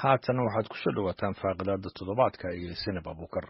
haatana waxaad ku soo dhowaataan faaqidaada toddobaadka iyo sinab abuukar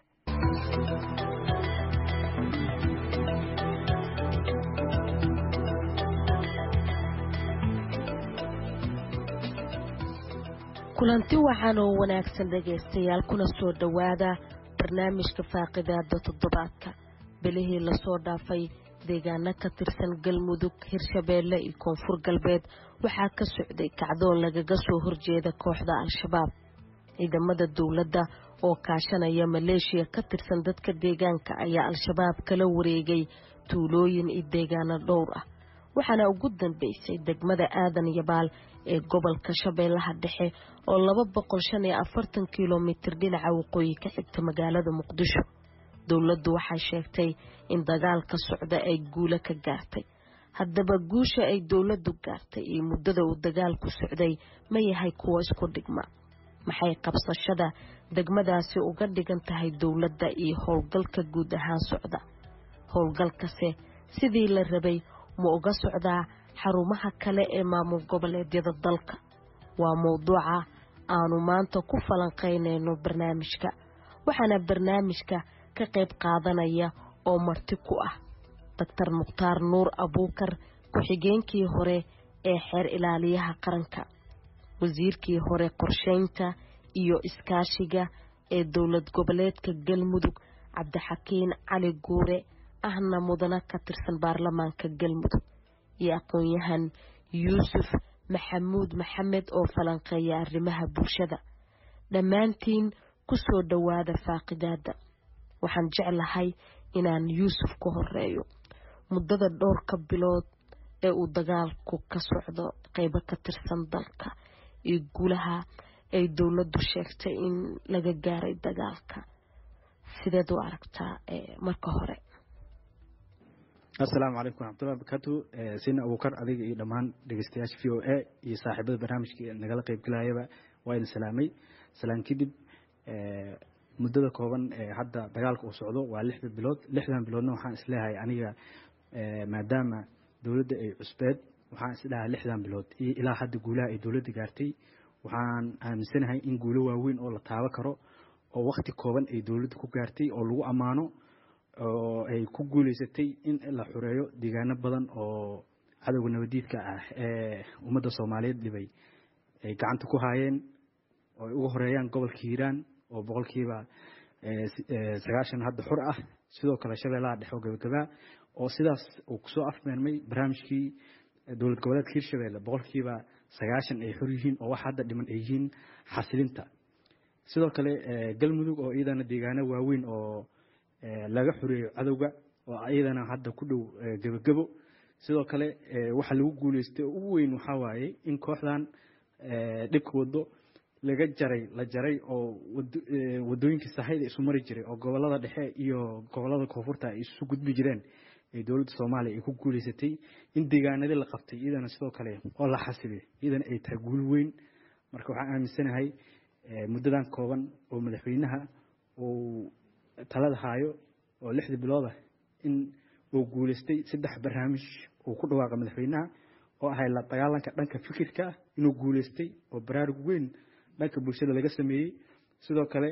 kulanti wacan oo wanaagsan dhegaystayaal kuna soo dhowaada barnaamijka faaqidaada toddobaadka bilihii lasoo dhaafay deegaano ka tirsan galmudug hirshabeelle iyo koonfur galbeed waxaa ka socday kacdoon lagaga soo horjeeda kooxda al-shabaab ciidamada dowladda oo kaashanaya maleeshiya ka tirsan dadka deegaanka ayaa al-shabaab kala wareegay tuulooyin iyo deegaano dhowr ah waxaana ugu dambeysay degmada aadan yabaal ee gobolka shabeellaha dhexe oo laba boqol shan iyo afartan kilomitir dhinaca waqooyi ka xigta magaalada muqdisho dowladdu waxay sheegtay in dagaalka socda ay guulo ka gaartay haddaba guusha ay dowladdu gaartay iyo muddada uu dagaalku socday ma yahay kuwo isku dhigma maxay qabsashada degmadaasi uga dhigan tahay dowladda iyo howlgalka guud ahaan socda howlgalkase sidii la rabay ma uga socdaa xarumaha kale ee maamul goboleedyada dalka waa mowduuca aanu maanta ku falanqaynayno barnaamijka waxaana barnaamijka ka qayb qaadanaya oo marti ku ah doctor mukhtaar nuur abuukar ku-xigeenkii hore ee xeer ilaaliyaha qaranka wasiirkii hore qorsheynta iyo iskaashiga ee dowlad goboleedka galmudug cabdixakiin cali guure ahna mudana ka tirsan baarlamaanka galmudug iyo aqoon-yahan yuusuf maxamuud maxamed oo falanqeeya arrimaha bulshada dhammaantiin ku soo dhowaada faaqidaada waxaan jeclahay inaan yuusuf ka horeeyo muddada dhowrka bilood ee uu dagaalku ka socdo qeybo ka tirsan dalka iyo guulaha ay dowladdu sheegtay in laga gaaray dagaalka sideed u aragtaa marka hore assalaamu calaykum waraxmatullahi barakaatu sina abuukar adiga iyo dhammaan dhegeystayaasha v o a iyo saaxiibada barnaamijka nagala qeybgalayaba waa idin salaamay salaan kadib muddada kooban ee hadda dagaalka uu socdo waa lixda bilood lixdan biloodna waxaan isleeyahay aniga maadaama dowladda ay cusbeed waxaan isleeyahay lixdan bilood iyo ilaa hadda guulaha ay dowladda gaartay waxaan aaminsanahay in guulo waaweyn oo la taabo karo oo wakti kooban ay dowladda ku gaartay oo lagu ammaano oo ay ku guuleysatay in la xureeyo deegaano badan oo cadowga nabadiidka ah ee ummadda soomaaliyeed dhibay ay gacanta ku haayeen oo ay uga horeeyaan gobolka hiiraan oo boqolkiiba sagaashan hadda xur ah sidoo kale shabeellaha dhexe oo gabagabaa oo sidaas uu kusoo afmeermay barnaamijkii dowlad goboleedka hirshabeelle boqolkiiba sagaashan ay xor yihiin oo wax hadda dhiman ay yihiin xasilinta sidoo kale galmudug oo iyadana deegaano waaweyn oo laga xoreeyo cadowga oo iyadana hadda ku dhow gebagabo sidoo kale waxa lagu guuleystay oo ugu weyn waxaa waaye in kooxdan dhibka wado laga jaray la jaray oo wadooyinkii sahayda isu mari jiray oo gobolada dhexe iyo gobolada koonfurta ay isu gudbi jireen ee dowladda soomaaliya ay ku guuleysatay in deegaanadii la qabtay iyadana sidoo kale oo la xasiliyo iyadana ay tahay guul weyn marka waxaan aaminsanahay muddadan kooban oo madaxweynaha uu talada haayo oo lixda bilood ah in uu guuleystay saddex barnaamij uu ku dhawaaqa madaxweynaha oo ahay la dagaalanka dhanka fikirka ah inuu guuleystay oo baraarug weyn dhanka bulshada laga sameeyey sidoo kale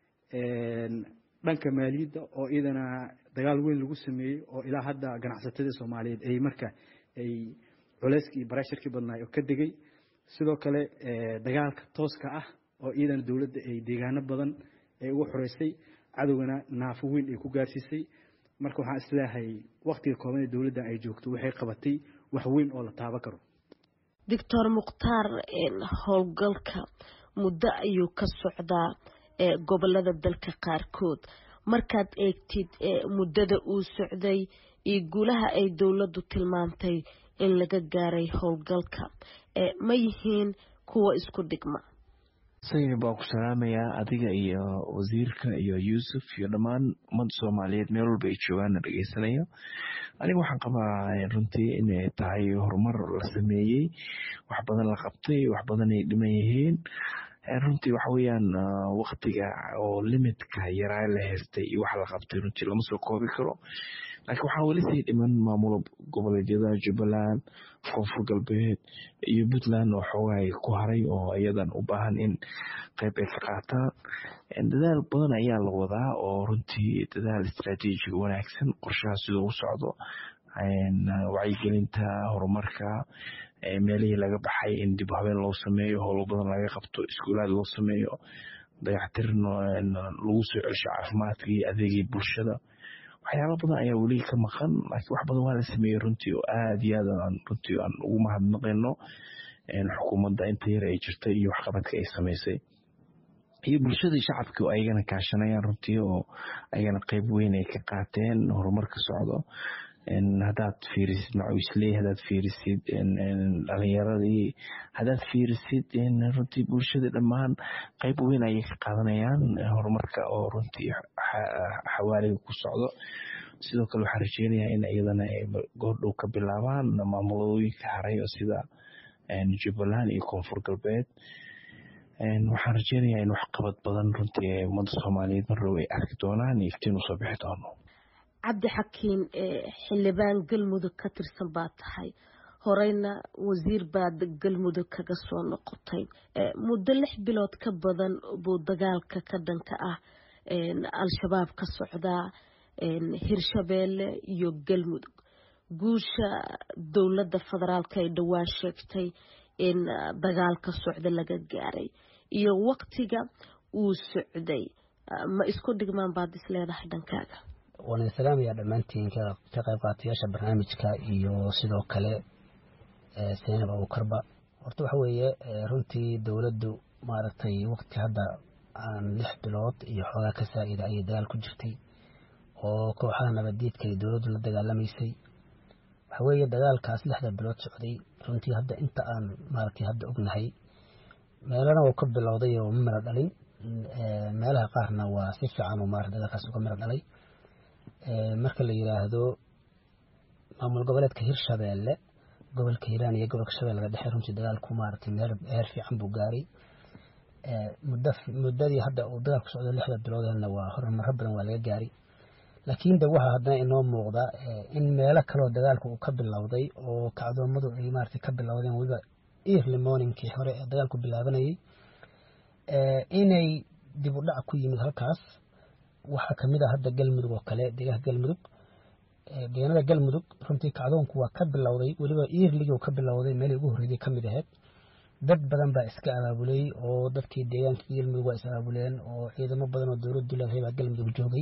dhanka maaliyadda oo iyadana dagaal weyn lagu sameeyey oo ilaa hadda ganacsatada soomaaliyeed ay marka ay culeyskii iyo barashirkii badnaay oo ka degay sidoo kale dagaalka tooska ah oo iyadana dowladda ay deegaano badan ay uga xoreysay cadowgana naafo weyn ay ku gaarsiisay marka waxaan isleeyahay waktiga kooban ee dowladda ay joogto waxay qabatay wax weyn oo la taaban karo doctor mukhtaar howlgalka muddo ayuu ka socdaa gobolada dalka qaarkood markaad eegtid muddada uu socday iyo guulaha ay dowladdu tilmaantay in laga gaaray howlgalka ma yihiin kuwa isku dhigma sayni baa ku salaamayaa adiga iyo wasiirka iyo yuusuf iyo dhammaan ummadda soomaaliyeed meel walba ay joogaanna dhegeysanayo aniga waxaan qabaa runtii inay tahay horumar la sameeyey wax badan la qabtay wax badan ay dhiman yihiin runtii waxa weeyaan waktiga oo limitka yaraa la haystay iyo waxa la qabtay runtii lama soo koobi karo laakiin waxaa weli sii dhiman maamul goboleedyada jubbaland koonfur galbeed iyo puntland oo xoogaay ku haray oo iyadan u baahan in qayb ay ka qaataan dadaal badan ayaa la wadaa oo runtii dadaal istraatiijiga wanaagsan qorshaha siduu u socdo wacyigelinta horumarka meelihii laga baxay in dib habeen loo sameeyo howlo badan laga qabto iskuulaad loo sameeyo dayactir lagu soo celsho caafimaadka iyo adeegii bulshada waxyaalo badan ayaa weli ka maqan laakiin wax badan waa la sameeyey runtii oo aad iyo aad aan runtii aan ugu mahadnaqayno xukuumadda inta yar ay jirtay iyo waxqabadka ay samaysay iyo bulshadii shacabka oo ayagana kaashanayaan runtii oo ayagana qeyb weyn ay ka qaateen horumarka socdo haddaad fiirisid macuisley haddaad fiirisid dhalinyaradii haddaad fiirisid runtii bulshada dhammaan qeyb weyn ayay ka qaadanayaan horumarka oo runtii xawaaliga ku socdo sidoo kale waxaan rajeynayaa in iyadana ay goordhow ka bilaabaan maamulooyinka haray oo sida jubbaland iyo koonfur galbeed waxaan rajeynayaa in waxqabad badan runtii ummadda soomaaliyeed marrow ay arki doonaan iyo iftiin usoo bixi doono cabdi xakiin xildhibaan galmudug ka tirsan baa tahay horeyna wasiir baad galmudug kaga soo noqotay muddo lix bilood ka badan buu dagaalka ka dhanka ah al-shabaab ka socdaa hirshabeelle iyo galmudug guusha dowladda federaalka ay dhowaan sheegtay in dagaalka socda laga gaaray iyo waktiga uu socday ma isku dhigmaan baad is leedahay dhankaaga waan idin salaamayaa dhammaantiin ka qayb qaatayaasha barnaamijka iyo sidoo kale seenab abuukarba horta waxa weeye runtii dowladdu maaragtay waqti hadda aan lix bilood iyo xoogaa ka saa'ida ayay dagaal ku jirtay oo kooxaha nabaddiidka ay dowladdu la dagaalamaysay waxa weeye dagaalkaas lixda bilood socday runtii hadda inta aan maaragtay hadda ognahay meelana uu ka bilowday oo ma miro dhalin meelaha qaarna waa si fiican uu maarata dagaalkaas uga miro dhalay marka la yiraahdo maamul goboleedka hirshabeelle gobolka hiiraan iyo gobolka shabeellaga dhexe runtii dagaalku maaragtay meel heer fiican buu gaaray muddo muddadii hadda uu dagaalku socdo lixda biloodna waa horumaro badan waa laga gaaray laakiin de waxaa haddana inoo muuqda in meelo kaloo dagaalku uu ka bilowday oo kacdoomadu ay maaragtay ka bilowdeen weliba early morningkii hore ee dagaalku bilaabanayay inay dib u dhac ku yimid halkaas waxaa kamid ah hadda galmudug oo kale deegaanka galmudug deegaanada galmudug runtii kacdoonku waa ka bilowday weliba iirligii ka bilowday meelii ugu horreeyay kamid ahayd dad badan baa iska abaabulay oo dadkii deegaanka galmudug waa is abaabuleen oo ciidamo badan oo dowladdu leedahay baa galmudug joogay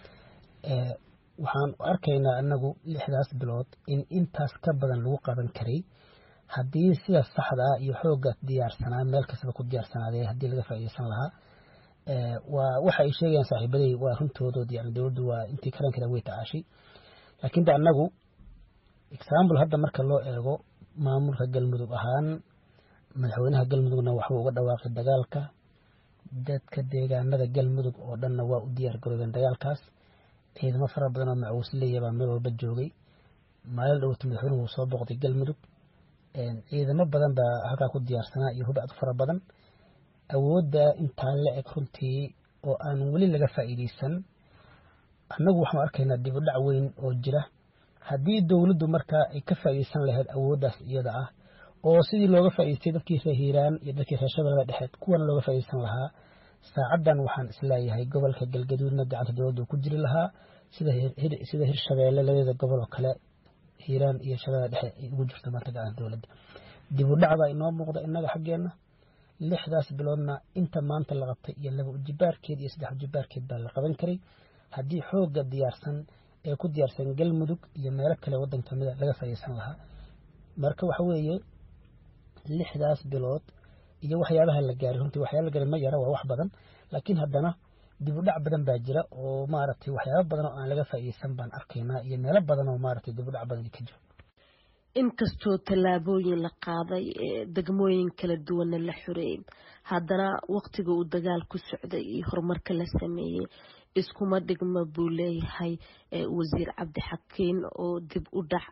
waxaan arkaynaa anagu lixdaas bilood in intaas ka badan lagu qaban karay haddii sida saxda ah iyo xooga diyaarsanaa meel kastaba ku diyaarsanaadee haddii laga faa'iideysan lahaa waa waxa ay sheegayaan saaxiibaday waa runtoodood yani dowladdu waa intii karankeeda way tacaashay laakiin de annagu example hadda marka loo eego maamulka galmudug ahaan madaxweynaha galmudugna waxbuu uga dhawaaqay dagaalka dadka deegaanada galmudug oo dhanna waa u diyaar garoobeen dagaalkaas ciidamo fara badan oo macuusleeya baa meel walba joogay maalin dhowta madaxweynuhu wuu soo boqday galmudug ciidamo badan baa halkaa ku diyaarsanaa iyo hubacd fara badan awoodda intaa la eg runtii oo aan weli laga faa'iideysan annagu waxaanu arkaynaa dib u dhac weyn oo jira haddii dowladdu markaa ay ka faa'iideysan lahayd awooddaas iyada ah oo sidii looga faa'iideystay dadkii reer hiiraan iyo dadkii reer shabeellada dhexeed kuwana looga faa'iideysan lahaa saacaddan waxaan isleeyahay gobolka galgaduudna gacanta dowladda ku jiri lahaa sida hirshabeelle labadeeda gobol oo kale hiiraan iyo shabeellada dhexe ay ugu jirto maanta gacanta dowladda dib u dhac baa inoo muuqda innaga xaggeenna lixdaas biloodna inta maanta la qabtay iyo laba ujibaarkeed iyo saddex ujibaarkeed baa la qaban karay haddii xoogga diyaarsan ee ku diyaarsan galmudug iyo meelo kale waddan kamida laga faa'iideysan lahaa marka waxa weeye lixdaas bilood iyo waxyaabaha la gaaray runtii waxyaaba la gaaray ma yara waa wax badan laakiin haddana dib u dhac badan baa jira oo maaragtay waxyaaba badan oo aan laga faa'iideysan baan arkaynaa iyo meelo badan oo maaragtay dib u dhac badan ka jiro inkastoo tallaabooyin la qaaday degmooyin kala duwanna la xoreeyey haddana waktiga uu dagaal ku socday iyo horumarka la sameeyey iskuma dhigma buu leeyahay wasiir cabdixakiin oo dib u dhac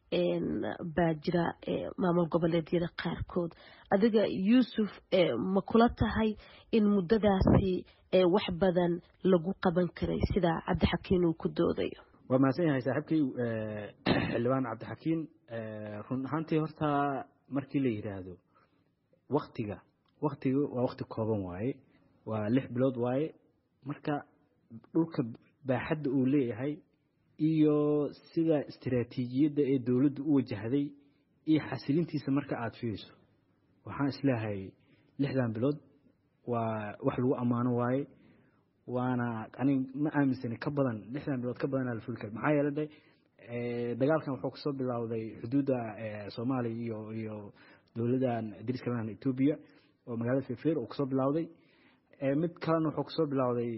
baa jira maamul goboleedyada qaarkood adiga yuusuf ma kula tahay in muddadaasi wax badan lagu qaban karay sida cabdixakiin uu ku doodayo waa mahadsan yahay saaxiibkay xildhibaan cabdixakiin run ahaantii horta markii la yidhaahdo waktiga waktiga waa wakti kooban waaye waa lix bilood waaye marka dhulka baaxadda uu leeyahay iyo sida istiraatiijiyadda ee dowladdu u wajahday iyo xasilintiisa marka aada fiiriso waxaan isleehay lixdan bilood waa wax lagu ammaano waaye waana anig ma aaminsani ka badan lixdan bilood ka badanaa la fuli kara maxaa yeele de dagaalkan wuxuu kasoo bilowday xuduudda soomaaliya iyo iyo dowladdan dariska lahan etoobiya oo magaalada fefer uu kasoo bilowday mid kalena wuxuu kasoo bilowday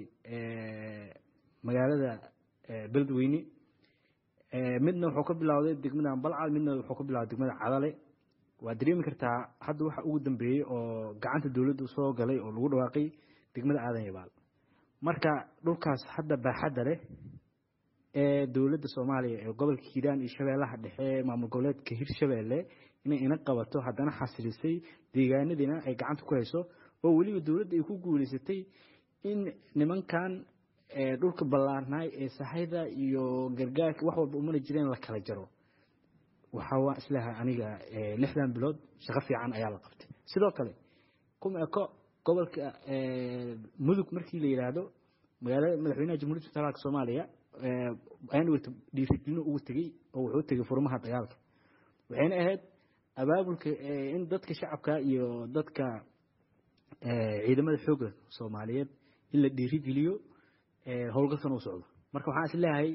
magaalada beledweyne midna wuxuu ka bilowday degmada balcad midna wuxuu ka bilowday degmada cadale waa dareemi kartaa hadda waxa ugu dambeeyey oo gacanta dowladda soo galay oo lagu dhawaaqay degmada aadan yabaal marka dhulkaas hadda baaxadda leh ee dowladda soomaaliya ee gobolka hiiraan iyo shabeellaha dhexe maamul goboleedka hirshabeelle inay ina qabato haddana xasilisay deegaanadiina ay gacanta ku hayso oo weliba dowladda ay ku guuleysatay in nimankan dhulka ballaarnaay ee sahayda iyo gargaarka wax walba umana jireen la kala jaro waxaa waa islaha aniga lixdan bilood shaqo fiican ayaa la qabtay sidoo kale kuma eko gobolka mudug markii la yidhaahdo magaalada madaxweynaha jamhuuriyadda federaalka soomaaliya ayaan wata dhiirigelino ugu tegey oo wuxuu tegey furmaha dagaalka waxayna ahayd abaabulka in dadka shacabka iyo dadka ciidamada xoogga soomaaliyeed in la dhiirigeliyo howlgalkan uu socdo marka waxaan is leeyahay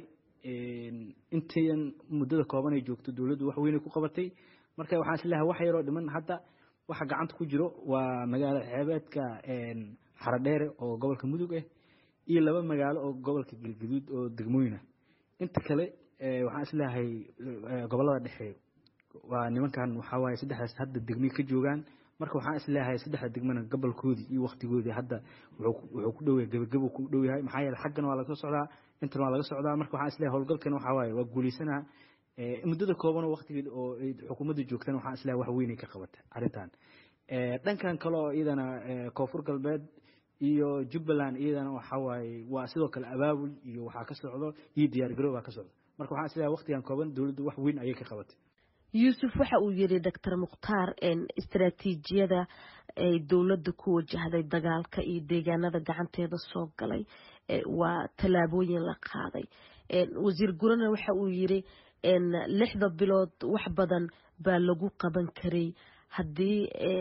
intayan muddada kooban ay joogto dowladdu wax weynay ku qabatay marka waxaan is leeyahay wax yaroo dhiman hadda waxa gacanta ku jiro waa magaalo xeebeedka xaradheere oo gobolka mudug ah iyo laba magaalo oo gobolka galgaduud oo degmooyinah inta kale waxaan is leeyahay gobolada dhexe waa nimankan waxaa waaye saddexdaas hadda degmay ka joogaan marka waxaan is leeyahay saddexda degmana gobolkoodii iyo waktigoodii hadda wuxuu ku dhow yahay gebagabo ku dhow yahay maxaa yeele xaggan waa laga socdaa intan waa laga socdaa marka waxaan is leeyahay howlgalkan waxaa waaye waa guulaysanaa muddada kooban oo waktigeed oo xukuumadda joogtana waxaan is leeyahay wax weynay ka qabata arrintan dhankan kale oo iyadana koonfur galbeed iyo jubbaland iyadana waxaa waaye waa sidoo kale abaabul iyo waxaa ka socdo iyo diyaargarow baa ka socda marka waxaan is leeyahay waktigan kooban dowladdu wax weyn ayay ka qabatay yuusuf waxa uu yidhi doctor mukhtaar istaraatiijiyada ay dowladda ku wajahday dagaalka iyo deegaanada gacanteeda soo galay waa tallaabooyin la qaaday wasiir gurana waxa uu yidhi lixda bilood wax badan baa lagu qaban karay haddii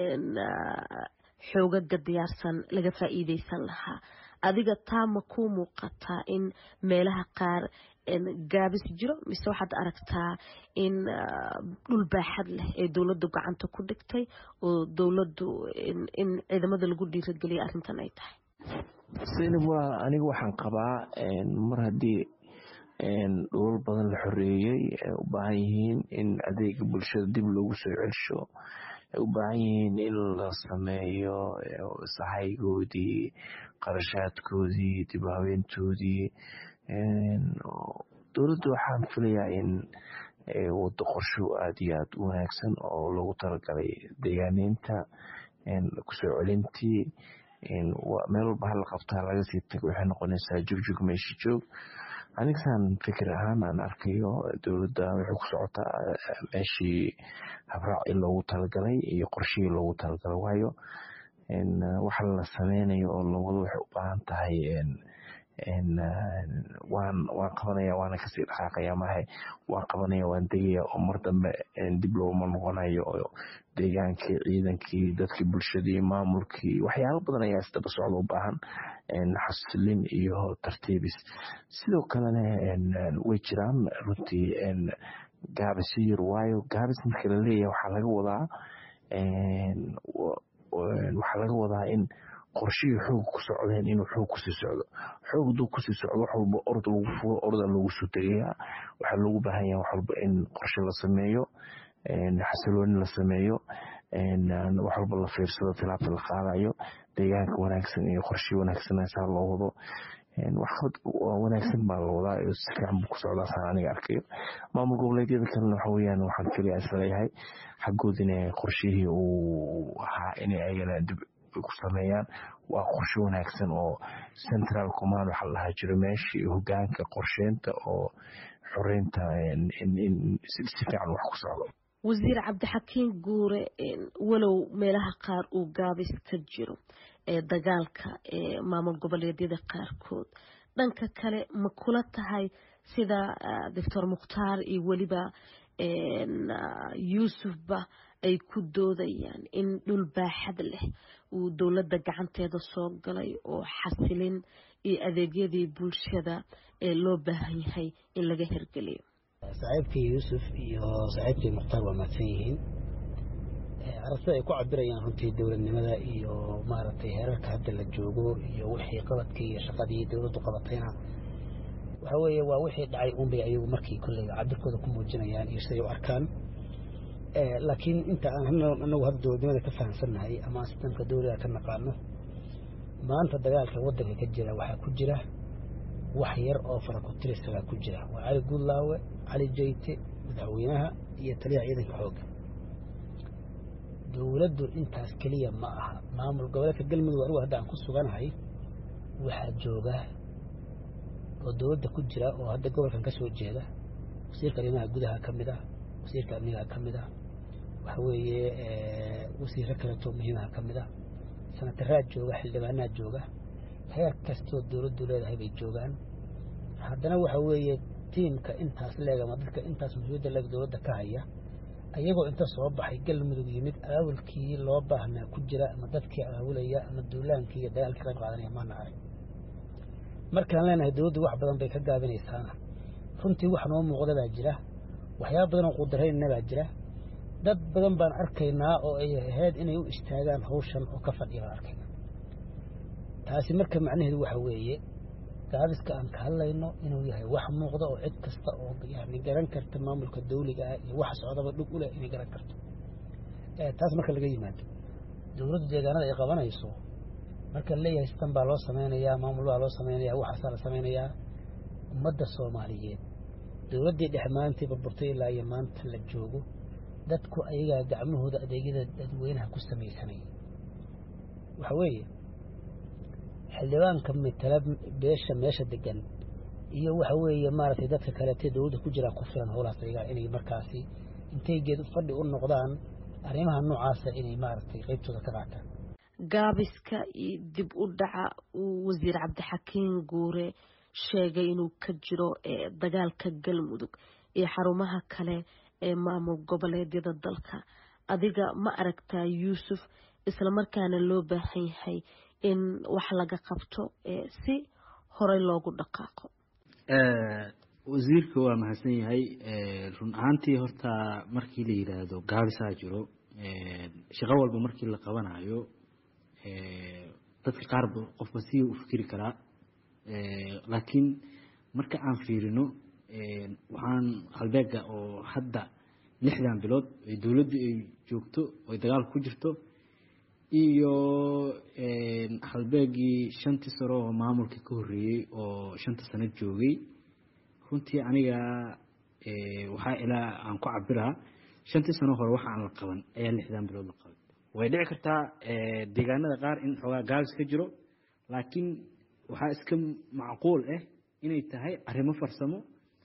xoogaga diyaarsan laga faa'iideysan lahaa adiga taa ma ku muuqataa in meelaha qaar gaabis jiro mise waxaad aragtaa in dhul baaxad leh ee dowladdu gacanta ku dhigtay oo dowladdu in ciidamada lagu dhiirageliya arrintan ay tahay zaynab waa aniga waxaan qabaa mar haddii dhulal badan la xoreeyey ay u baahan yihiin in adeega bulshada dib loogu soo celsho ay u baahan yihiin in la sameeyo sahaygoodii qarashaadkoodii dib u habeentoodii dowladda waxaan filayaa in wado qorsho aada iyo aada u wanaagsan oo loogu talagalay deegaaneynta kusoo celintii meel walba hala qabtaa laga sii tago waxay noqonaysaa jugjug meesha joog anigsaan fikir ahaan aan arkayo dowladda waxay ku socotaa meeshii habraaci loogu talagalay iyo qorshihii loogu talagalay waayo waxa la sameynayo oo lawado waxay u baahan tahay waan waan qabanaya waana kasii dhaqaaqaya mahay waan qabanaya waan degaya oo mar dambe dib looma noqonayo oo deegaankii ciidankii dadkii bulshadii maamulkii waxyaalo badan ayaa isdaba socda u baahan xasilin iyo tartiibis sidoo kalena way jiraan runtii gaabisyo yar waayo gaabis marka la leeyahay waxaa laga wadaa waxaa laga wadaa in qorshihii xoog ku socdeen inuu xoog kusii socdo xoog haduu kusii socdo wax walba orod lagu fulo oroda loogu soo tegayaa waxaa loogu baahan yahay wax walba in qorshe la sameeyo xasilooni la sameeyo wax walba la fiirsado tilaabta la qaadayo deegaanka wanaagsan iyo qorshe wanaagsan saa loo wado waxqabad wanaagsan baa la wadaa si fiican buu ku socdaa saan aniga arkayo maamul goboleedyada kalena waxa weyaan waxaan keliya isleeyahay xaggood in qorshihii uu ahaa inay ayagana dib ku sameeyaan waa qorshe wanaagsan oo central command waxaa la dhahaa jiro meeshii hogaanka qorsheynta oo xoreynta si fiican wax ku socdo wasiir cabdixakiin guure walow meelaha qaar uu gaabis ka jiro ee dagaalka ee maamul goboleedyada qaarkood dhanka kale ma kula tahay sida doctor mukhtaar iyo weliba yuusufba ay ku doodayaan in dhul baaxad leh uu dowladda gacanteeda soo galay oo xasilin iyo adeegyadii bulshada ee loo baahan yahay in laga hirgeliyo saaxiibkii yuusuf iyo saaxiibkii mukhtaar waa mahadsan yihiin aragtida ay ku cabirayaan runtii dowladnimada iyo maaragtay heerarka hadda la joogo iyo wixii qabadkii iyo shaqadii dowladdu qabatayna waxa weeye waa wixii dhacay unbay ayagu markii kolley cabirkooda ku muujinayaan iyo siday u arkaan laakiin inta aan anagu hadda dowladnimada ka fahamsannahay ama aan sistamka dowliga ka naqaano maanta dagaalka waddanka ka jira waxaa ku jira wax yar oo farakutirisagaa ku jira waa cali guudlaawe cali jayte madaxweynaha iyo taliyaha ciidanka xoogga dowladdu intaas keliya ma aha maamul goboleedka galmudug anigu hadda aan ku suganahay waxaa jooga oo dowladda ku jira oo hadda gobolkan ka soo jeeda wasiirka arrimaha gudaha ka mid ah wasiirka amnigaha ka mid ah waxa weeye wasiiro kaleetoo muhiimaha ka mid ah sanataraa jooga xildhibaanaa jooga heer kastoo dowladdu leedahay bay joogaan haddana waxa weeye tiimka intaas leeg ama dadka intaas mas-uuliyadda leeg dowladda ka haya ayagoo inta soo baxay galmudug yimid aawilkii loo baahnaa ku jira ama dadkii aawilaya ama duulaankii iyo dagaalkii qayb qaadanaya maana arag markaan leenahay dowladdu wax badan bay ka gaabinaysaana runtii wax noo muuqda baa jira waxyaaba badan oo qudarayna baa jira dad badan baan arkaynaa oo ay ahayd inay u istaagaan hawshan oo ka fadhiya baan arkaynaa taasi marka macnaheedu waxa weeye gaabiska aan ka hadlayno inuu yahay wax muuqda oo cid kasta oo yani garan karta maamulka dawliga ah iyo wax socdaba dhug u leh inay garan karto taas marka laga yimaado dowladdu deegaanada ay qabanayso marka leeyahay sitan baa loo samaynayaa maamul baa loo samaynayaa waxaasaa la samaynayaa ummadda soomaaliyeed dowladdii dhex maalintii burburtay ilaa iyo maanta la joogo dadku ayagaa gacmahooda adeegyada dadweynaha ku samaysanaya waxa weeye xildhibaanka matala beesha meesha degan iyo waxa weeye maaragtay dadka kaleete dowladda ku jiraa ku filan howlahaas ayagaa inay markaasi intay geed fadhi u noqdaan arrimaha noocaasa inay maaragtay qaybtooda ka qaataan gaabiska iyo dib u dhaca uu wasiir cabdixakiin guure sheegay inuu ka jiro dagaalka galmudug iyo xarumaha kale ee maamul goboleedyada dalka adiga ma aragtaa yuusuf islamarkaana loo baahan yahay in wax laga qabto si horey loogu dhaqaaqo wasiirka waa mahadsan yahay run ahaantii horta markii la yidhaahdo gaabisaa jiro shaqo walba markii la qabanayo dadka qaarba qofba si u fikiri karaa laakiin marka aan fiirino waxaan halbeega oo hadda lixdan bilood ay dowladdu ay joogto oy dagaal ku jirto iyo halbeegii shantii sano oo maamulka ka horreeyey oo shanta sano joogay runtii aniga waxaa ilaa aan ku cabiraa shantii sano hore waxa aan la qaban ayaa lixdan bilood la qaban way dhici kartaa deegaanada qaar in xoogaa gaabis ka jiro laakiin waxaa iska macquul ah inay tahay arrimo farsamo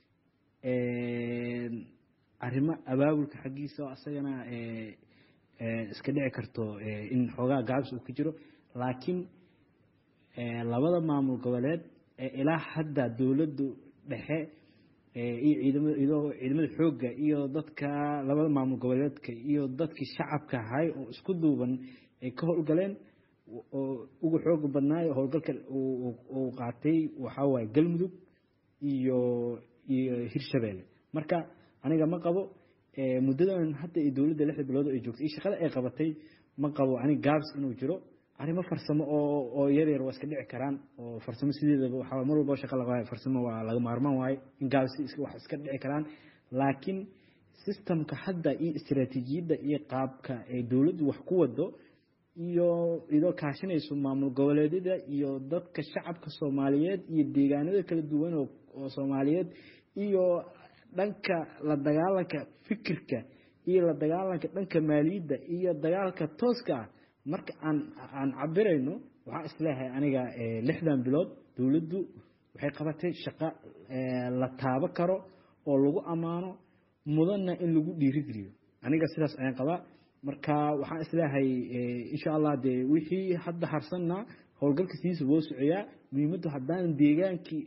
arrimo abaabulka xaggiisa oo asagana iska dhici karto in xoogaa gaabis uu ka jiro laakiin labada maamul goboleed ee ilaa hadda dowladdu dhexe iyo ciidamada iyadoo ciidamada xoogga iyo dadka labada maamul goboleedka iyo dadkii shacabka ahay oo isku duuban ay ka howlgaleen oo ugu xooga badnaayo howlgalka uu qaatay waxaa waaye galmudug iyo iyo hirshabeelle marka aniga ma qabo muddadan hadda iyo dowladda lixda bilood ay joogtay iyo shaqada ay qabatay ma qabo aniga gaabs inuu jiro arrimo farsamo oo oo yar yar waa iska dhici karaan oo farsamo sideedaba waxaa mar walba shaqa laga farsamo waa laga maarmaan waaye in gaabs wax iska dhici karaan laakiin systemka hadda iyo istiraatiijiyadda iyo qaabka ay dowladdu wax ku wado iyo idoo kaashinayso maamul goboleedyada iyo dadka shacabka soomaaliyeed iyo deegaanada kala duwan oo soomaaliyeed iyo dhanka la dagaalanka fikirka iyo la dagaalanka dhanka maaliyadda iyo dagaalka tooska ah marka aan aan cabirayno waxaan isleeyahay aniga lixdan bilood dowladdu waxay qabatay shaqo la taabo karo oo lagu ammaano mudanna in lagu dhiirigeliyo aniga sidaas ayaan qabaa marka waxaan isleeyahay insha allah dee wixii hadda harsanna howlgalka sidiisa loo socoyaa muhiimaddu haddaan deegaankii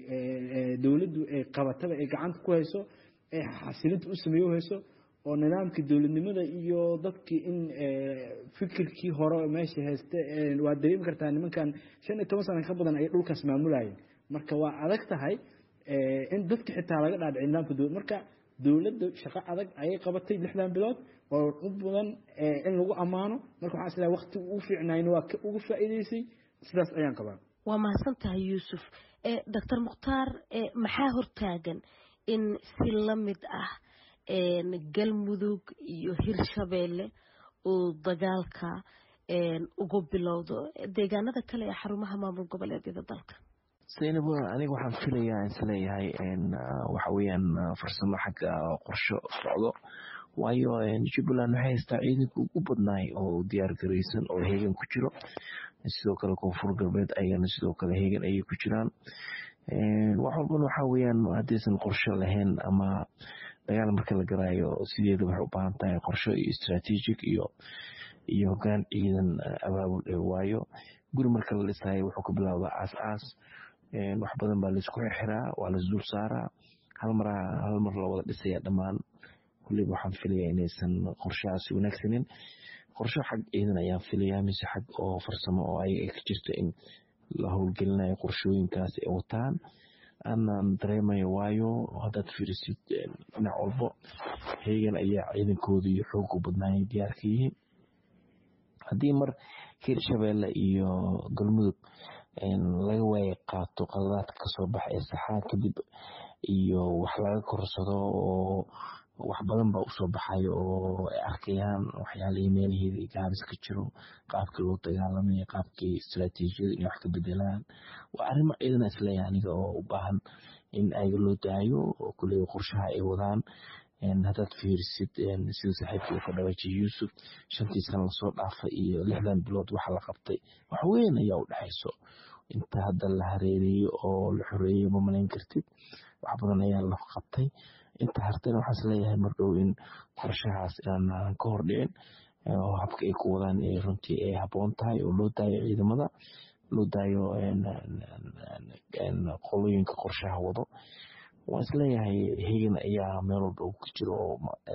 ay dowladdu ay qabataba ay gacanta ku hayso ay xasilinta u sameeyo hayso oo nidaamkii dowladnimada iyo dadkii in fikirkii hore meesha hayste waa dareemi kartaa nimankan shan iyo toban sana ka badan ay dhulkaas maamulayeen marka waa adag tahay in dadka xitaa laga dhaadhici nidaamka dowlad marka dowladda shaqo adag ayay qabatay lixdan bilood oo u badan in lagu ammaano marka waxaan islahay waqti ugu fiicnayna waa ka ugu faa'iidaysay sidaas ayaan qabaa waa mahadsan tahay yuusuf doctor mukhtaar maxaa hortaagan in si la mid ah galmudug iyo hirshabeelle uu dagaalka ugu bilowdo deegaanada kale ee xarumaha maamul goboleedyada dalka zaynab aniga waxaan filayaa isleeyahay waxa weeyaan farsamo xagga qorsho socdo waayo jubbaland waxay haystaa ciidanka ugu badnaay oo diyaar garaysan oo heegan ku jiro sidoo kale koonfur galbeed ayagana sidoo kale heegan ayay ku jiraan wax walbana waxa weeyaan haddaysan qorsho lahayn ama dagaal marka la garaayo sideeda waxay u baahan tahay qorsho iyo strategic iyo iyo hoggaan ciidan abaabul waayo guri marka la dhisayo wuxuu ka bilowdaa aas aas wax badan baa laisku xiraa waa laisdul saaraa hal mar hal mar la wada dhisaya dhammaan kulliba waxaan filayaa inaysan qorshahaasi wanaagsanin qorsho xag ciidan ayaan filayaa mise xag oo farsamo oo ayaga ka jirta in la howlgelinayo qorshooyinkaas ay wataan aanan dareemayo waayo haddaad fiirisid dhinac walbo heegan ayaa ciidankooda iyo xoogu badnaayay diyaarka yihiin haddii mar hirshabeelle iyo galmudug laga waaya qaato qaladaadka kasoo baxa ee saxaa kadib iyo wax laga korsado oo wax badan baa usoo baxayo oo ay arkayaan waxyaalihii meelaheeda gaabis ka jiro qaabkii loo dagaalamaya qaabkii istaraatiijiyada inay wax ka bedelaan waa arrimo ciidana isleeyahay aniga oo u baahan in ayaga loo daayo oo kuley qorshaha ay wadaan haddaad fiirisid sida saaxiibkii uu ka dhawaajiyay yuusuf shantii sana lasoo dhaafay iyo lixdan bilood waxa la qabtay wax weyn ayaa u dhexayso inta hadda la hareereeyo oo la xoreeyo ma malayn kartid wax badan ayaa la qabtay inta hartayna waxaan isleeyahay mar dhow in qorshahaas inaan ka hor dhicin oo habka ay ku wadaan runtii ay habboon tahay oo loo daayo ciidamada loo daayo qolooyinka qorshaha wado waan isleeyahay hegan ayaa meel walba uu ka jiro oo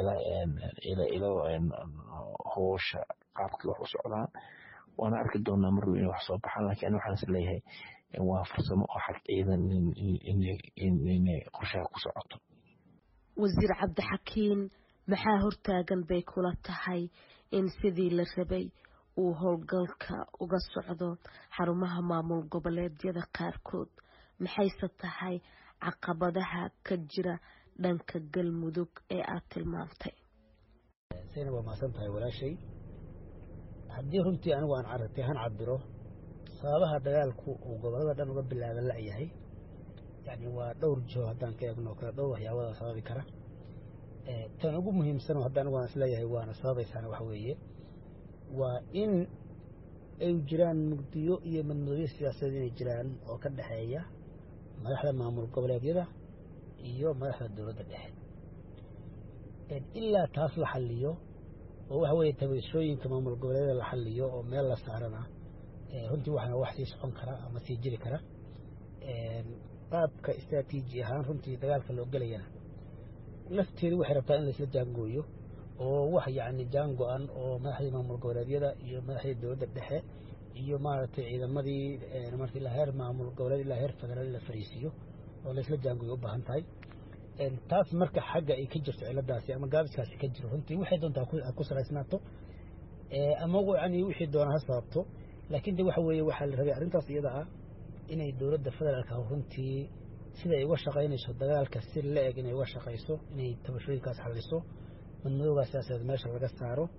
hoosha qaabkii wax u socdaan waana arki doonaa mar dhow inay wax soo baxaan laakiin ani waxaan isleeyahay waa farsamo oo xag ciidan inay qorshaha ku socoto wasiir cabdixakiin maxaa hortaagan bay kula tahay in sidii la rabay uu howlgalka uga socdo xarumaha maamul goboleedyada qaarkood maxayse tahay caqabadaha ka jira dhanka galmudug ee aad tilmaamtay sayna waa mahadsan tahay walaashay haddii runtii anigu aan caragtay han cabiro sababaha dagaalku uu gobolada dhan uga bilaaba la-yahay yani waa dhowr jiho haddaan ka eegno kale dhowr waxyaabada sababi kara tan ugu muhiimsan hadda anigu aan isleeyahay waana sababaysaana waxa weeye waa in ay jiraan mugdiyo iyo madmadooyo siyaasadeed inay jiraan oo ka dhexeeya madaxda maamul goboleedyada iyo madaxda dowladda dhexe ilaa taas la xaliyo oo waxa weeye tabashooyinka maamul goboleedyada la xaliyo oo meel la saarana runtii waxaana wax sii socon kara ama sii jiri kara qaabka istraatiiji ahaan runtii dagaalka loo gelayana lafteedu waxay rabtaa in laisla jaangooyo oo wax yacni jaan go-an oo madaxdii maamul goboleedyada iyo madaxdii dowladda dhexe iyo maaragtay ciidamadii marka ilaa heer maamul goboleed ilaa heer federaal in la fariisiiyo oo laisla jaangooyo u baahan tahay taas marka xagga ay ka jirto ciladaasi ama gaabiskaasi ka jiro runtii waxay doontaa ku salaysnaato ama yani wixii doona ha sababto laakiin de waxa weeye waxaa la rabay arrintaas iyada ah inay dowladda federaalka runtii sida ay uga shaqaynayso dagaalka si la eg inay uga shaqayso inay tabashooyinkaas xaliso madmadoogaas siyaasadeed meesha laga saaro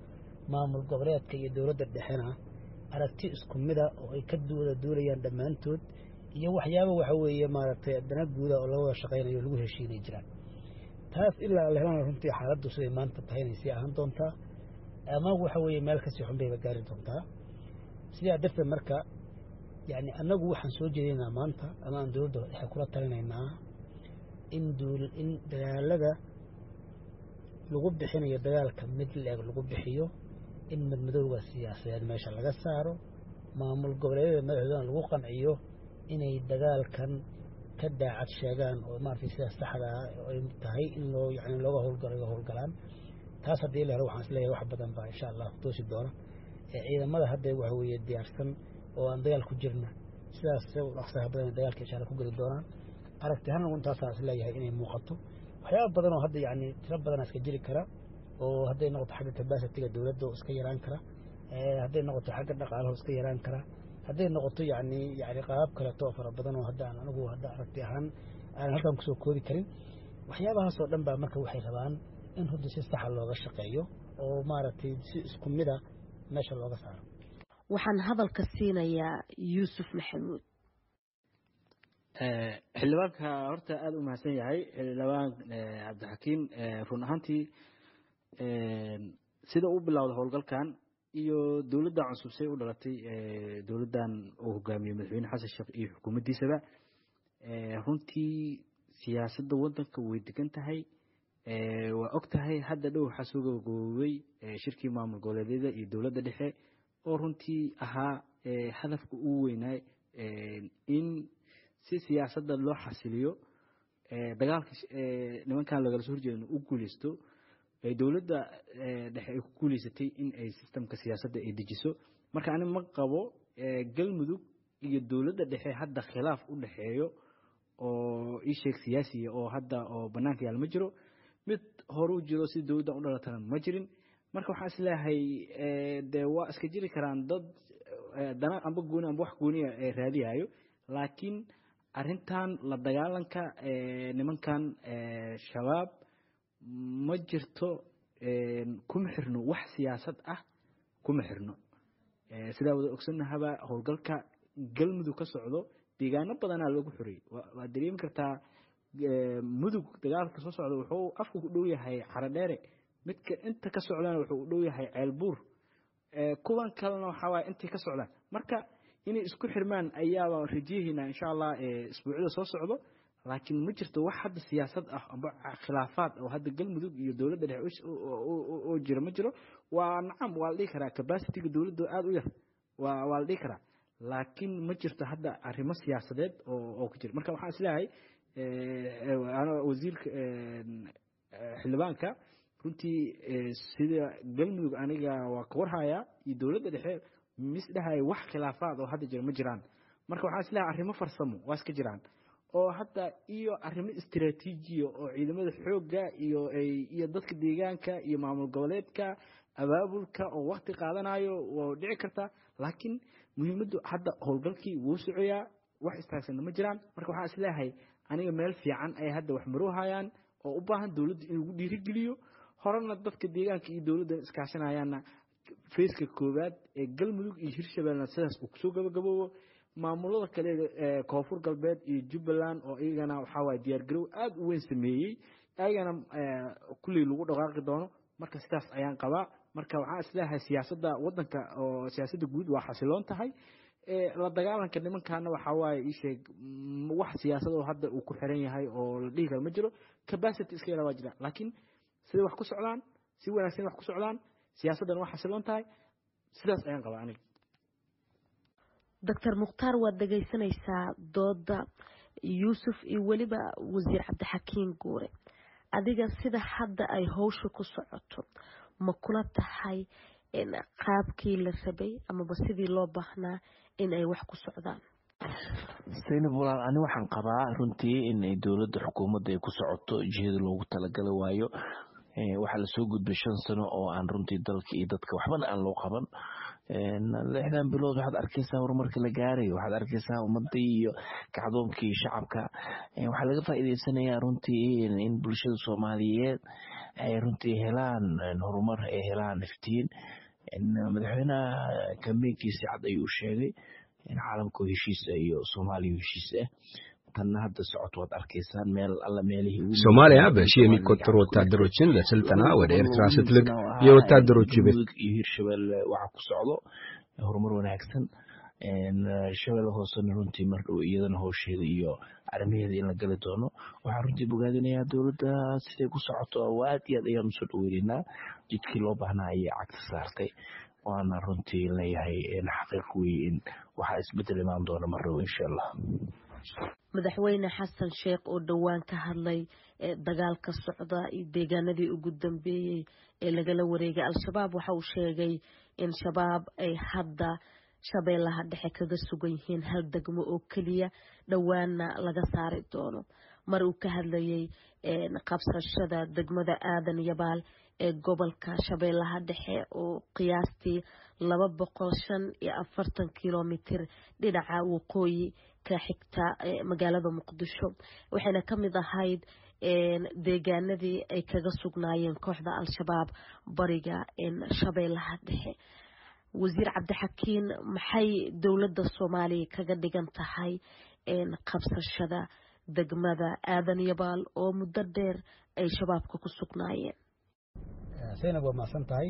maamul goboleedka iyo dowladda dhexena aragti isku mida oo ay ka wada duulayaan dhammaantood iyo waxyaaba waxa weeye maaragtay dana guuda oo laga wada shaqaynayo lagu heshiinay jiraan taas ilaa la helana runtii xaaladdu siday maanta tahay inay sii ahaan doontaa ama waxa weeye meel kasii xun bayba gaari doontaa sidaa darteed marka yani annagu waxaan soo jeedinaynaa maanta ama aan dowladda dhexe kula talinaynaa in duul in dagaalada lagu bixinayo dagaalka mid leeg lagu bixiyo in madmadowga siyaasadeed meesha laga saaro maamul goboleedyada madaxdoodana lagu qanciyo inay dagaalkan ka daacad sheegaan oo maaragtay sida saxda ah ay tahay in loo yani looga howlgalo iga howlgalaan taas haddii la helo waxaan isleeyahay wax badan baa insha allah toosi doona ciidamada hadda waxa weeye diyaarsan oo aan dagaal ku jirna sidaas dhaqsaha badan dagaalka insha allah ku geli doonaan aragti ahaan intaasaan isleeyahay inay muuqato waxyaaba badan oo hadda yani tiro badan iska jiri kara oo hadday noqoto xagga capacitiga dowladda oo iska yaraan kara hadday noqoto xagga dhaqaalaha oo iska yaraan kara hadday noqoto yani yani qaabab kaleeto oo fara badan oo hadda aan anigu hadda aragti ahaan aan halkan kusoo koodi karin waxyaabahaas oo dhan baa marka waxay rabaan in runtii si saxa looga shaqeeyo oo maaragtay si isku mida meesha looga saaro waxaan hadalka siinayaa yuusuf maxamuud xildhibaanka horta aada u mahadsan yahay xildhibaan cabdixakiim run ahaantii sida u bilowda howlgalkan iyo dowladda cusub say u dhalatay dowladdan uu hogaamiyey madaxweyne xasan sheekh iyo xukuumaddiisaba runtii siyaasadda waddanka way degan tahay waa og tahay hadda dhow waxaa soo gabagaboobay shirkii maamul goboleedyada iyo dowladda dhexe oo runtii ahaa hadafka ugu weynaay in si siyaasadda loo xasiliyo dagaalka nimankan lagala soo horjeedana u guuleysto dowladda dhexe ay ku guuleysatay in ay sistemka siyaasadda ay dejiso marka ani ma qabo galmudug iyo dowladda dhexe hadda khilaaf u dhexeeyo oo ii sheeg siyaasiya oo hadda oo bannaanka yaal ma jiro mid hore u jiro si dowladdan u dhalatana ma jirin marka waxaan isleeyahay dee waa iska jiri karaan dad dana amba gooni amba wax gooniya raadiyayo laakiin arrintan la dagaalanka nimankan shabaab ma jirto kuma xirno wax siyaasad ah kuma xirno sidaa wada ogsanahaba howlgalka galmudug ka socdo deegaano badanaa loogu xoreeyey waad dareemi kartaa mudug dagaalka soo socda wuxuu afku ku dhow yahay xaradheere midka inta ka socdana wuxuu u dhow yahay ceelbuur kuwan kalena waxaa waaya intay ka socdaan marka inay isku xirmaan ayaaba rajayahaynaa insha allah isbuucyada soo socdo laakiin ma jirto wax hadda siyaasad ah amba khilaafaad oo hadda galmudug iyo dowladda dhexe oo jira ma jiro waa nacam waa la dhihi karaa capacityga dowladda aada u yar waa waa la dhihi karaa laakiin ma jirto hadda arrimo siyaasadeed oo oo ku jira marka waxaan isleeyahay wasiirka xildhibaanka runtii sida galmudug aniga waa ka warhayaa iyo dowladda dhexe misdhahay wax khilaafaad oo hadda jira ma jiraan marka waxaan isleeyahay arrimo farsamo waa iska jiraan oo hadda iyo arrimo istiraatiijiya oo ciidamada xoogga iyo iyo dadka deegaanka iyo maamul goboleedka abaabulka oo wakti qaadanayo waa dhici kartaa laakiin muhiimaddu hadda howlgalkii wuu socoyaa wax istaagsanna ma jiraan marka waxaan isleeyahay aniga meel fiican ay hadda wax maruuhayaan oo u baahan dowladda in lagu dhiirigeliyo horena dadka deegaanka iyo dowladda iskaashanayaanna fayska koowaad ee galmudug iyo hirshabeellena sidaas uu kusoo gabagaboobo maamulada kale ee koonfur galbeed iyo jubbaland oo iyagana waxaa waaye diyaargarow aada u weyn sameeyey ayagana kulley lagu dhaqaaqi doono marka sidaas ayaan qabaa marka waxaan isleeyahay siyaasadda waddanka oo siyaasadda guud waa xasiloon tahay la dagaalanka nimankaana waxaa waaye ii sheeg wax siyaasad oo hadda uu ku xiran yahay oo la dhihi karo ma jiro capacity iska yara waa jira laakiin siday wax ku socdaan si wanaagsan wax ku socdaan siyaasaddan waa xasiloon tahay sidaas ayaan qabaa aniga doctor mukhtaar waad dhegaysanaysaa dooda yuusuf iyo weliba wasiir cabdixakiin guure adiga sida hadda ay howsha ku socoto ma kula tahay qaabkii la rabay amaba sidii loo baahnaa in ay wax ku socdaan saynab walaal ani waxaan qabaa runtii in dowladda xukuumadda ay ku socoto jihada loogu talagala waayo waxaa lasoo gudbay shan sano oo aan runtii dalka iyo dadka waxbana aan loo qaban lixdan bilood waxaad arkeysaa horumarka la gaarayo waxaad arkeysaa ummadii iyo kacdoonkii shacabka waxaa laga faa'iideysanayaa runtii in bulshada soomaaliyeed ay runtii helaan horumar ay helaan iftiin madaxweynaha kambeynkiisi cad ayuu sheegay caalamka heshiisa iyo soomaaliya heshiis ah tanna hadda socod waad arkaysaan meel alla meelihii ሶማሊያ በሺህ የሚቆጠሩ ወታደሮችን ለስልጠና ወደ ኤርትራ ስትልክ የወታደሮቹ ቤት iyo hirshabelle waxa ku socdo horumar wanaagsan shabelle hoosena runtii mar dhow iyadana howsheeda iyo arrimaheeda in la gali doono waxaan runtii bogaadinayaa dowladda siday ku socoto aad iyo aad ayaan usoo dhoweynaynaa jidkii loo baahnaa ayay cagta saartay waana runtii leeyahay xaqiiq weeye in waxaa isbedel imaan doona mar dhow insha allah madaxweyne xasan sheekh oo dhowaan ka hadlay dagaalka socda iyo deegaanadii ugu dambeeyey ee lagala wareegay al-shabaab waxa uu sheegay in shabaab ay hadda shabeellaha dhexe kaga sugan yihiin hal degmo oo keliya dhowaanna laga saari doono mar uu ka hadlayay qabsashada degmada aadan yabaal ee gobolka shabeellaha dhexe oo qiyaastii laba boqol shan iyo afartan kilomitir dhinaca waqooyi ka xigta magaalada muqdisho waxayna ka mid ahayd deegaanadii ay kaga sugnaayeen kooxda al-shabaab bariga shabeellaha dhexe wasiir cabdixakiin maxay dowladda soomaaliya kaga dhigan tahay qabsashada degmada aadan yabaal oo muddo dheer ay shabaabka ku sugnaayeen zaynab waa mahadsan tahay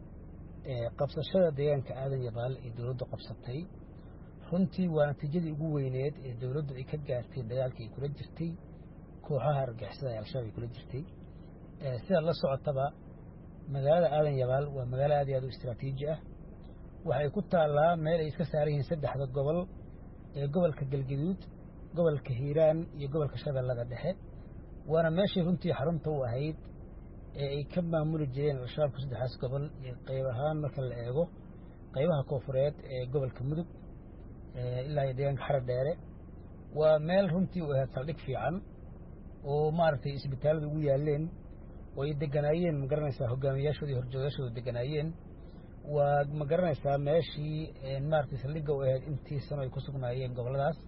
qabsashada deegaanka aadan yabaal ee dowladdu qabsatay runtii waa natiijadii ugu weyneed ee dowladdu ay ka gaartay dagaalkii ay kula jirtay kooxaha argixisada ee al-shabaab ay kula jirtay sidaad la socotaba magaalada aadan yabaal waa magaalo aad iyo aad u istraatiiji ah waxay ku taallaa meel ay iska saaran yihiin saddexda gobol ee gobolka galgaduud gobolka hiiraan iyo gobolka shabeellada dhexe waana meeshii runtii xarunta u ahayd ee ay ka maamuli jireen al-shabaabku saddexdaas gobol iyo qayb ahaan marka la eego qaybaha koofureed ee gobolka mudug ilaa iyo deegaanka xara dheere waa meel runtii u ahayd saldhig fiican oo maaragtay isbitaallada ugu yaaleen oo ay deganaayeen ma garanaysaa hogaamiyaashooda iyo horjoogayaashooda deganaayeen waa ma garanaysaa meeshii maaragtay saldhigga u ahayd intii sano ay ku sugnaayeen gobolladaas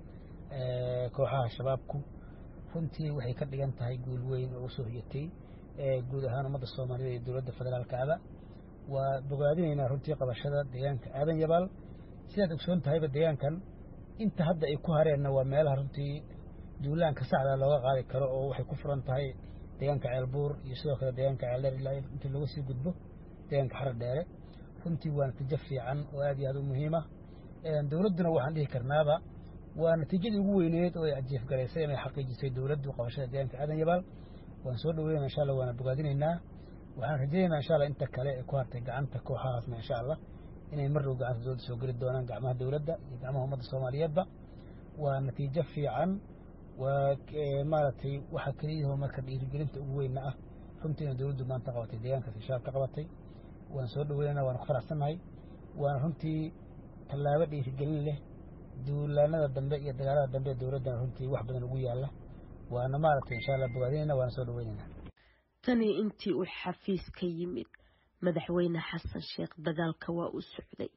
kooxaha shabaabku runtii waxay ka dhigan tahay guul weyn oo usoo hoyatay guud ahaan ummadda soomaalida iyo dowladda federaalka aba waa bogaadinaynaa runtii qabashada deegaanka aadan yabaal sidaad ogsoon tahayba deegaankan inta hadda ay ku hareenna waa meelaha runtii duulaanka saxda looga qaadi karo oo waxay ku furan tahay deegaanka ceelbuur iyo sidoo kale deegaanka ceeldheer ilaa intii laga sii gudbo deegaanka xara dheere runtii waa natiijo fiican oo aad iyo aad u muhiima dowladduna waxaan dhihi karnaaba waa natiijadii ugu weyneed oo ay ajiifgaraysay inay xaqiijisay dowladdu qabashada deegaanka aadan yabaal waan soo dhaweynaa insha allah waana bogaadinaynaa waxaan rajaynaynaa insha allah inta kale ee ku hartay gacanta kooxahaasna insha allah inay mar dhow gacanta dowladda soo geli doonaan gacmaha dowladda iyo gacmaha ummadda soomaaliyeedba waa natiijo fiican waa maaragtay waxa keliyahoo marka dhiirigelinta ugu weynna ah runtii inay dowladdu maanta qabatay deegaankaas shabaab ka qabatay waan soo dhaweynaynaa waana ku faraxsannahay waana runtii tallaabo dhiirigelin leh duulaanada dambe iyo dagaalada dambe ee dowladdana runtii wax badan ugu yaalla waana maaragtay insha allah bogaadinayna waana soo dhaweynaynaa tani intii uu xafiis ka yimid madaxweyne xasan sheekh dagaalka waa u socday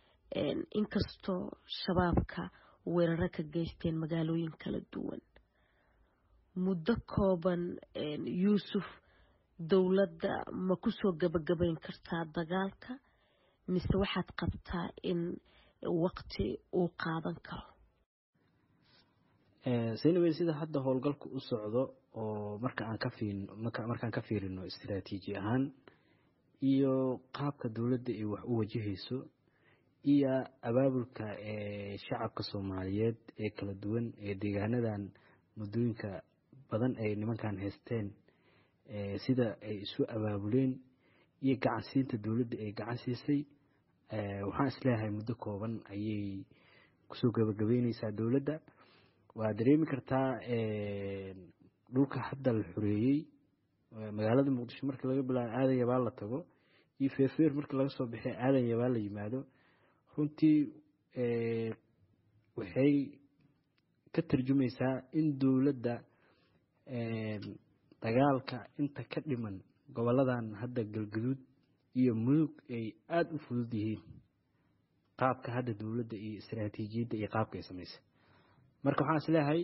inkastoo shabaabka weeraro ka geysteen magaalooyin kala duwan muddo kooban yuusuf dowladda ma kusoo gabagabayn kartaa dagaalka mise waxaad qabtaa in waqti uu qaadan karo seynawey sida hadda howlgalku u socdo oo marka aan ka fiirin markaan ka fiirino istaraatiiji ahaan iyo qaabka dowladda ay wax u wajahayso iyo abaabulka shacabka soomaaliyeed ee kala duwan ee deegaanadan muddooyinka badan ay nimankan haysteen sida ay isu abaabuleen iyo gacansiinta dowladda ay gacan siisay waxaan isleeyahay muddo kooban ayay kusoo gabagabeyneysaa dowladda waa dareemi kartaa dhulka hadda la xoreeyey magaalada muqdisho marka laga bilaabo aadan yabaal la tago iyo feerfeer marka laga soo bixiy aadan yabaal la yimaado runtii waxay ka tarjumaysaa in dowladda dagaalka inta ka dhiman goboladan hadda galgaduud iyo mudug ay aada u fudud yihiin qaabka hadda dowladda iyo istaraatiijiyadda iyo qaabka ay samaysay marka waxaan isleeyahay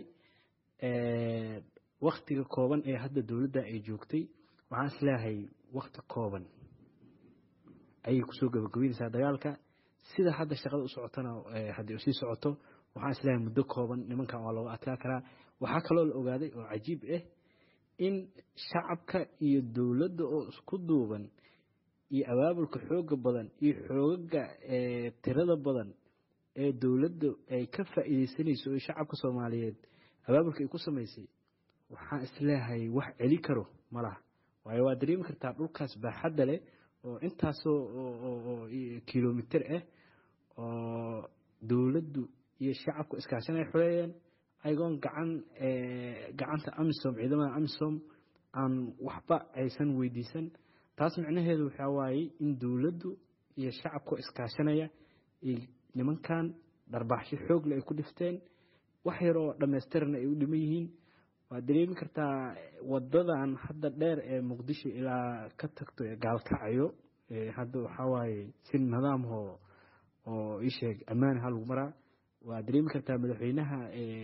waktiga kooban ee hadda dowladda ay joogtay waxaan isleeyahay wakti kooban ayay kusoo gabagabeynaysaa dagaalka sida hadda shaqada u socotona haddii usii socoto waxaan isleeyahay muddo kooban nimankan waa looga adkaa karaa waxaa kaloo la ogaaday oo cajiib ah in shacabka iyo dowladda oo isku duuban iyo abaabulka xooga badan iyo xoogaga tirada badan ee dowladda ay ka faa'iidaysanayso oo shacabka soomaaliyeed abaabulka ay ku samaysay waxaan isleeyahay wax celi karo ma laha waayo waa dareemi kartaa dhulkaas baaxadda leh oo intaasoo kilomitir ah oo dowladdu iyo shacabku iskaashanay xoreeyeen ayagoon gacan gacanta amisom ciidamada amisom aan waxba aysan weydiisan taas micnaheedu waxaa waaye in dowladdu iyo shacabku iskaashanaya nimankan dharbaaxsho xoogle ay ku dhifteen wax yar oo dhammaystirana ay u dhiman yihiin waad dareemi kartaa wadadan hadda dheer ee muqdisho ilaa ka tagto ee gaalkacayo hadda waxaa waaye si nidaamho oo ii sheeg ammaan ha lagu maraa waad dareemi kartaa madaxweynaha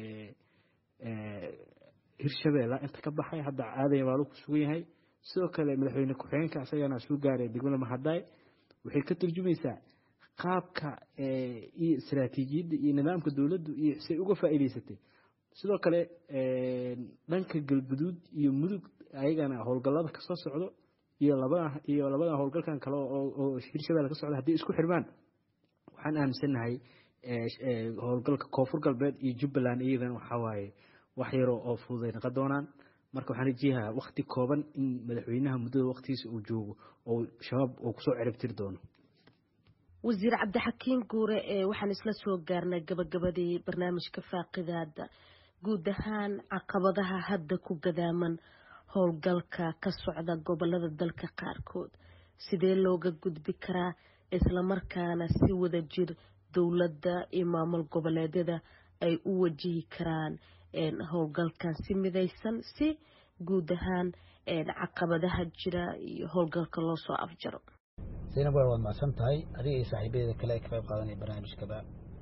hirshabeella inta ka baxay hadda aaday baalu ku sugan yahay sidoo kale madaxweyne ku-xigeenka asagana suu gaaray degmada mahadaay waxay ka turjumaysaa qaabka iyo istaraatiijiyadda iyo nidaamka dowladdu iyo say uga faa'iidaysatay sidoo kale dhanka galguduud iyo mudug ayagana howlgallada kasoo socdo iyo labada iyo labada howlgalkan kale oo hirshabelle ka socda haddii isku xirmaan waxaan aaminsannahay howlgalka koonfur galbeed iyo jubbaland iyadana waxaa waaye wax yaroo oo fududay naqon doonaan marka waxaan rajiyahaa wakti kooban in madaxweynaha muddada waktigiisa uu joogo oo shabaab uu kusoo ciribtiri doono wasiir cabdixakiin guure ee waxaan isla soo gaarnay gabagabadii barnaamijka faaqidaada guud ahaan caqabadaha hadda ku gadaaman howlgalka ka socda gobolada dalka qaarkood sidee looga gudbi karaa islamarkaana si wada jir dowladda iyo maamul goboleedyada ay u wajihi karaan howlgalkan si midaysan si guud ahaan caqabadaha jira iyo howlgalka loo soo afjaro zaynab waa waad macsan tahay adiga iyo saaxiibadeeda kale ay ka qayb qaadanaya barnaamijkaba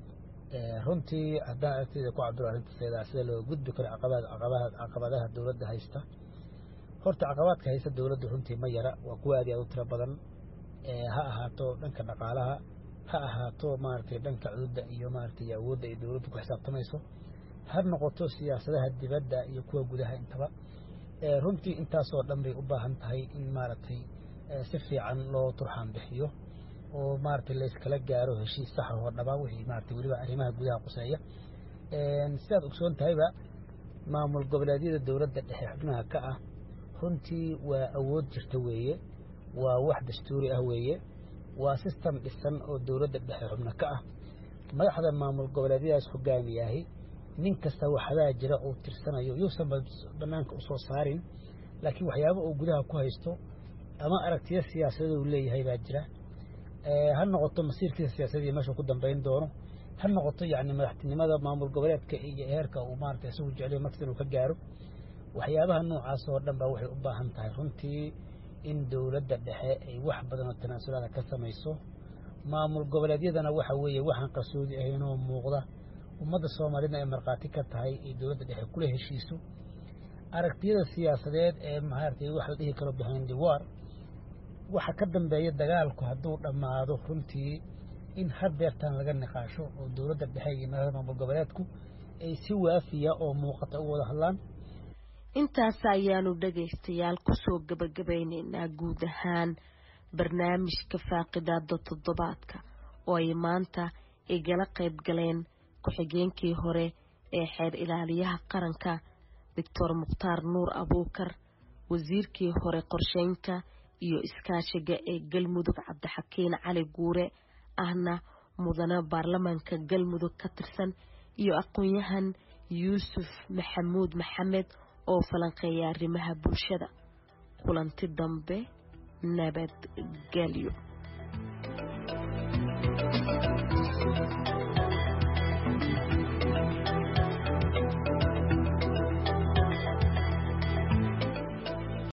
runtii haddaan aragtayda ku cabdiro arrintaseeda sida looga gudbi karo caqabadaha dowladda haysta horta caqabaadka haysta dowladda runtii ma yara waa kuwa aad aad u tiro badan ha ahaato dhanka dhaqaalaha ha ahaato maaragtay dhanka cududda iyo maaragtay awoodda ay dowladdu ku xisaabtamayso ha noqoto siyaasadaha dibadda iyo kuwa gudaha intaba runtii intaasoo dhan bay u baahan tahay in maaragtay si fiican loo turxaan bixiyo oo maaragtay layskala gaaro heshiis sax oo dhaba wixii maaragtay weliba arrimaha gudaha quseeya sidaad ogsoon tahayba maamul goboleedyada dowladda dhexe xubnaha ka ah runtii waa awood jirta weeye waa wax dastuuri ah weeye waa sistem dhisan oo dowladda dhexe xubno ka ah madaxda maamul goboleedyadaas hogaamiyahay nin kasta waxadaa jira uu tirsanayo yuusan banaanka usoo saarin laakiin waxyaaba uu gudaha ku haysto ama aragtiyo siyaasadeed uu leeyahay baa jira ha noqoto masiirkiisa siyaasadii meeshuu ku dambayn doono ha noqoto yacni madaxtinimada maamul goboleedka iyo heerka uu maarata isagu jeceliyo markasta inuu ka gaaro waxyaabaha noocaas oo dhan baa waxay u baahan tahay runtii in dowladda dhexe ay wax badan oo tanaasulaada ka samayso maamul goboleedyadana waxa weeye waxaan qarsoodi ahayn oo muuqda ummadda soomaalida ay markhaati ka tahay ay dowladda dhexe kula heshiiso aragtiyada siyaasadeed ee maaragtay wax la dhihi karo behind the war waxa ka dambeeya dagaalku hadduu dhammaado runtii in hadeertan laga niqaasho oo dowladda dhexe iyo madaxda maamul goboleedku ay si waafiya oo muuqata u wada hadlaan intaas ayaanu dhagaystayaal kusoo gabagabaynaynaa guud ahaan barnaamijka faaqidaada toddobaadka oo ay maanta igala qayb galeen ku-xigeenkii hore ee xeer ilaaliyaha qaranka doctor mukhtaar nuur abuukar wasiirkii hore qorsheynta iyo iskaashiga ee galmudug cabdixakiin cali guure ahna mudane baarlamaanka galmudug ka tirsan iyo aqoon-yahan yuusuf maxamuud maxamed oo falanqeeya arrimaha bulshada kulanti dambe nabadgelyo